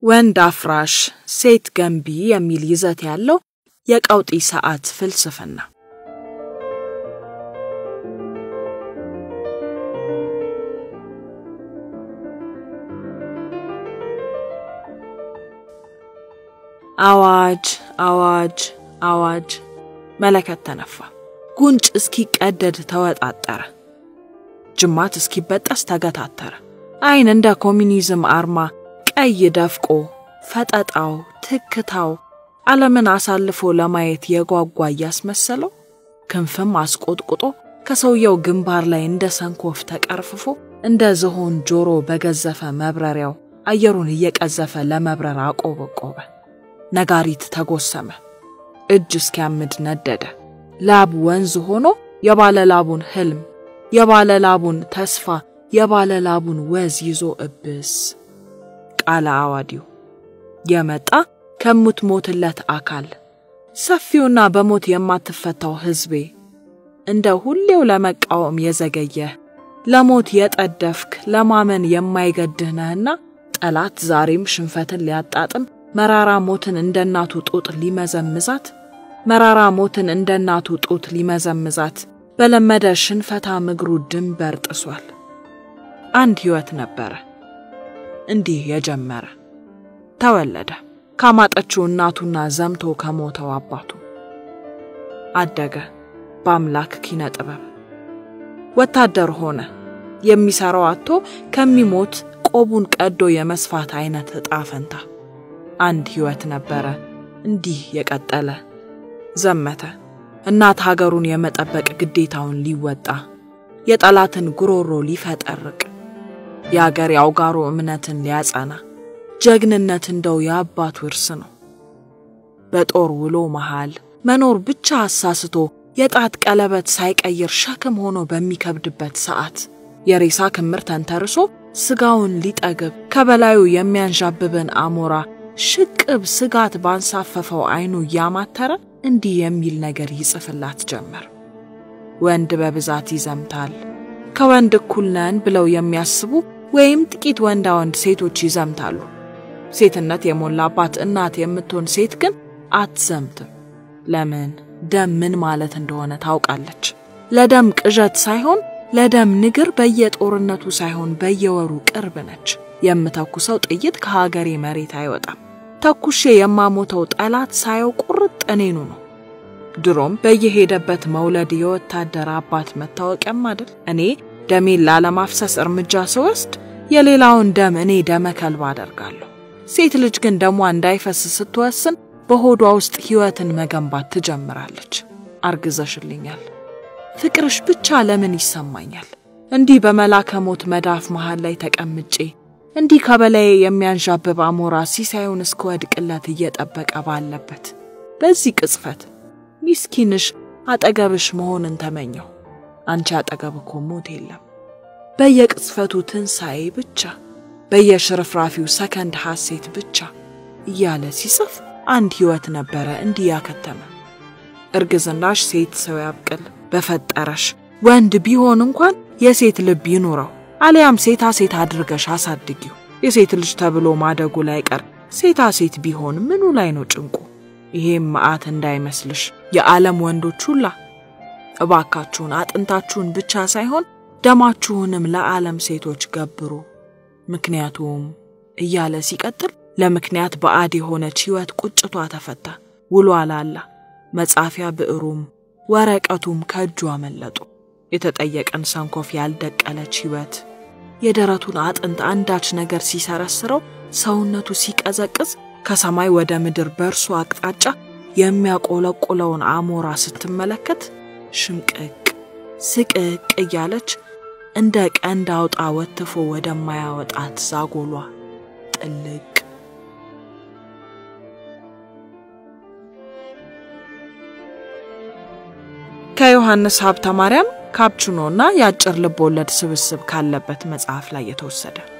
ወንድ አፍራሽ ሴት ገንቢ የሚል ይዘት ያለው የቀውጢ ሰዓት ፍልስፍና አዋጅ አዋጅ አዋጅ መለከት ተነፋ። ጉንጭ እስኪቀደድ ተወጣጠረ። ጅማት እስኪበጠስ ተገታተረ። ዓይን እንደ ኮሚኒዝም አርማ ቀይ ደፍቆ ፈጠጣው ትክታው ዓለምን አሳልፎ ለማየት የጓጓ እያስመሰለው ክንፍም አስቆጥቁጦ ከሰውየው ግንባር ላይ እንደ ሰንኮፍ ተቀርፍፎ እንደ ዝሆን ጆሮ በገዘፈ መብረሪያው አየሩን እየቀዘፈ ለመብረር አቆበቆበ። ነጋሪት ተጎሰመ። እጅ እስኪያምድ ነደደ። ላብ ወንዝ ሆኖ የባለ ላቡን ህልም፣ የባለ ላቡን ተስፋ፣ የባለ ላቡን ወዝ ይዞ እብስ ቃለ አዋዲው የመጣ ከምትሞትለት አካል ሰፊውና በሞት የማትፈታው ሕዝቤ እንደ ሁሌው ለመቃወም የዘገየህ ለሞት የጠደፍክ ለማመን የማይገድህ ነህና ጠላት ዛሬም ሽንፈትን ሊያጣጥም መራራ ሞትን እንደ እናቱ ጡት ሊመዘምዛት መራራ ሞትን እንደ እናቱ ጡት ሊመዘምዛት በለመደ ሽንፈታ ምግሩ ድንበር ጥሷል። አንድ ሕይወት ነበረ እንዲህ የጀመረ ተወለደ ካማጠችው እናቱና ዘምቶ ከሞተው አባቱ አደገ በአምላክ ኪነ ጥበብ ወታደር ሆነ የሚሰራው አጥቶ ከሚሞት ቆቡን ቀዶ የመስፋት አይነት ዕጣ ፈንታ አንድ ሕይወት ነበረ እንዲህ የቀጠለ ዘመተ እናት ሀገሩን የመጠበቅ ግዴታውን ሊወጣ የጠላትን ጉሮሮ ሊፈጠርቅ የአገር የአውጋሮ እምነትን ሊያጸና ጀግንነት እንደው የአባቱ እርስ ነው። በጦር ውሎ መሃል መኖር ብቻ አሳስቶ የጣት ቀለበት ሳይቀይር ሸክም ሆኖ በሚከብድበት ሰዓት የሬሳ ክምር ተንተርሶ ስጋውን ሊጠግብ ከበላዩ የሚያንዣብብን አሞራ ሽቅብ ስጋት ባንሳፈፈው አይኑ እያማተረ እንዲህ የሚል ነገር ይጽፍላት ጀመር። ወንድ በብዛት ይዘምታል። ከወንድ እኩል ነን ብለው የሚያስቡ ወይም ጥቂት ወንዳ ወንድ ሴቶች ይዘምታሉ። ሴትነት የሞላባት እናት የምትሆን ሴት ግን አትዘምትም። ለምን? ደም ምን ማለት እንደሆነ ታውቃለች። ለደም ቅዠት ሳይሆን ለደም ንግር በየጦርነቱ ሳይሆን በየወሩ ቅርብ ነች። የምተኩሰው ጥይት ከሀገሬ መሬት አይወጣም። ተኩሼ የማሞተው ጠላት ሳየው ቁርጥ እኔኑ ነው። ድሮም በየሄደበት መውለድ የወታደር አባት መታወቂያም አይደል? እኔ ደሜን ላለማፍሰስ እርምጃ ስወስድ የሌላውን ደም እኔ ደመ ከልባ አደርጋለሁ። ሴት ልጅ ግን ደሟ እንዳይፈስ ስትወስን በሆዷ ውስጥ ሕይወትን መገንባት ትጀምራለች። አርግዘሽልኛል፣ ፍቅርሽ ብቻ ለምን ይሰማኛል? እንዲህ በመላከ ሞት መዳፍ መሃል ላይ ተቀምጬ እንዲህ ከበላዬ የሚያንዣብብ አሞራ ሲሳዩን እስከወድቅለት እየጠበቀ ባለበት በዚህ ቅጽበት ሚስኪንሽ አጠገብሽ መሆንን ተመኘው። አንቺ አጠገብ እኮ ሞት የለም። በየቅጽፈቱ ትንሣኤ ብቻ፣ በየሽርፍራፊው ሰከንድ ሐሴት ብቻ እያለ ሲጽፍ አንድ ሕይወት ነበረ እንዲህ ያከተመ። እርግዝናሽ ሴት ሰው ያብቅል በፈጠረሽ ወንድ ቢሆን እንኳን የሴት ልብ ይኑረው፣ አሊያም ሴታ ሴት አድርገሽ አሳድጊው። የሴት ልጅ ተብሎ ማደጉ ላይ ቀር ሴታ ሴት ቢሆን ምኑ ላይ ነው ጭንቁ? ይሄም መዓት እንዳይመስልሽ የዓለም ወንዶች ሁላ እባካችሁን አጥንታችሁን ብቻ ሳይሆን ደማችሁንም ለዓለም ሴቶች ገብሩ። ምክንያቱም እያለ ሲቀጥል ለምክንያት ባዕድ የሆነች ሕይወት ቁጭቷ ተፈታ። ውሎ አላላ መጻፊያ ብዕሩም ወረቀቱም ከእጁ አመለጡ። የተጠየቀን ሰንኮፍ ያልደቀለች ሕይወት የደረቱን አጥንት አንዳች ነገር ሲሰረስረው ሰውነቱ ሲቀዘቅዝ ከሰማይ ወደ ምድር በእርሱ አቅጣጫ የሚያቆለቁለውን አሞራ ስትመለከት ሽምቅቅ ስቅቅ እያለች እንደ ቀንድ አውጣ ወትፎ ወደማያወጣት ዛጎሏ ጥልቅ ከዮሐንስ ሀብተ ማርያም ካፕቹኖና የአጭር ልብ ወለድ ስብስብ ካለበት መጽሐፍ ላይ የተወሰደ